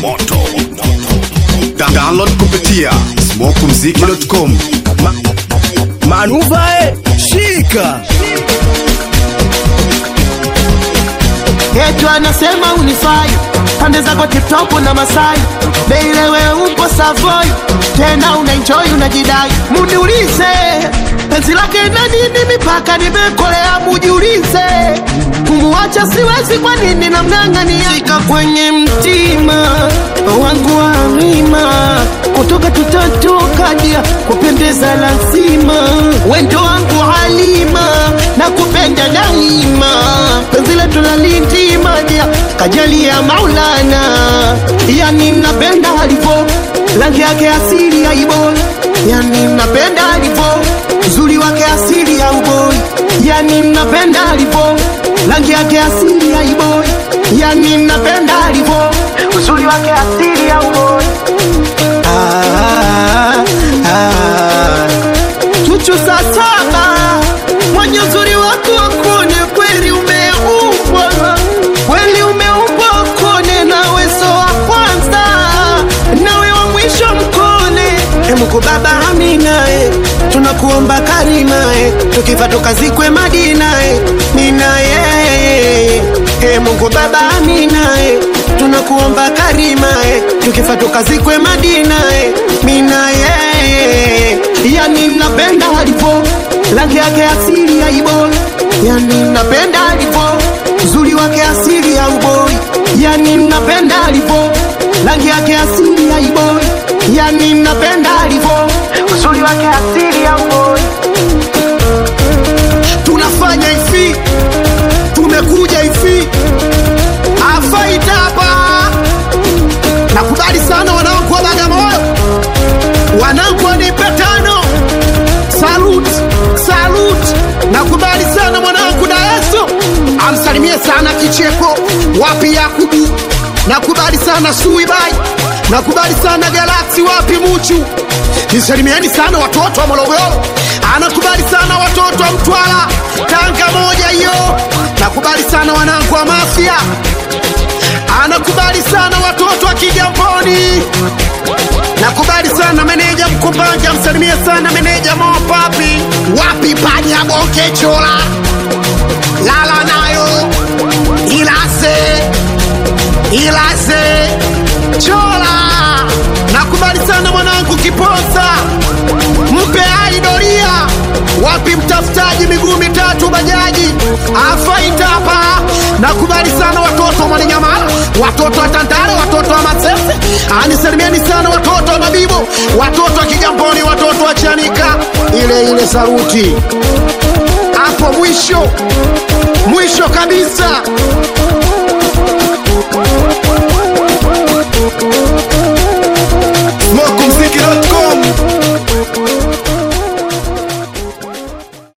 moto Da- download kupitia smokumziki.com Manuvae shika Yetu anasema unifai pande zako tiptop na Masai Beilewe upo Savoy tena unaenjoy unajidai Muniulize penzi lake na nini mipaka nimekolea mujiulize Kumuacha siwezi kwa nini namng'ang'ania Shika kwenye mtima wangu wa mima kutoka tutatoka dia kupendeza lazima wendo wangu halima na kupenda daima penzi letu la lindima dia kajali ya maulana yani napenda alivo rangi yake asili ya iboi yani napenda alivo uzuri wake asili ya uboi yani napenda alivo rangi yake asili ya iboi yani napenda alivo uzuri wake asili ya uboi ah, ah. Chuchu saa saba mwenye uzuri wako wakone kweli umeumbwa kweli umeumbwa wakone nawe so wa kwanza nawe wa mwisho mkone emuko baba aminae tunakuomba karimae tukifa tukazikwe madinae ninaye e mungu baba aminae tunakuomba karimae tukifa tukazikwe madinae minaye yani napenda alivo rangi yake asili ya iboi yani napenda alivo uzuri wake asili ya uboi yani napenda alivo rangi yake asili ya iboi yani napenda alivo uzuri wake asili ya uboi tunafanya hivi tumekuja hivi afaita hapa nakubali sana wanangu wa bagamoyo wanangu wanipe tano salut salut nakubali sana mwanangu daeso amsalimie sana kicheko wapi yakubu nakubali sana suibai nakubali sana galaksi wapi muchu nisalimieni sana watoto wa morogoro anakubali sana watoto wa mtwara tanga moja hiyo nakubali sana wanangu wa mafia anakubali sana watoto wa kigamboni nakubali sana meneja mkumbanja msalimie sana meneja mopapi wapi panya bonke chola lala nayo ilase ilase chola nakubali sana mwanangu kiposa mpe aidoria wapi mtafutaji miguu mitatu bajaji afaitapa nakubali sana watoto wa mwananyamala watoto wa tandale watoto wa masese anisalimieni sana watoto wa mabibo watoto wa kigamboni watoto wa chanika ile ile saruti hapo mwisho mwisho kabisa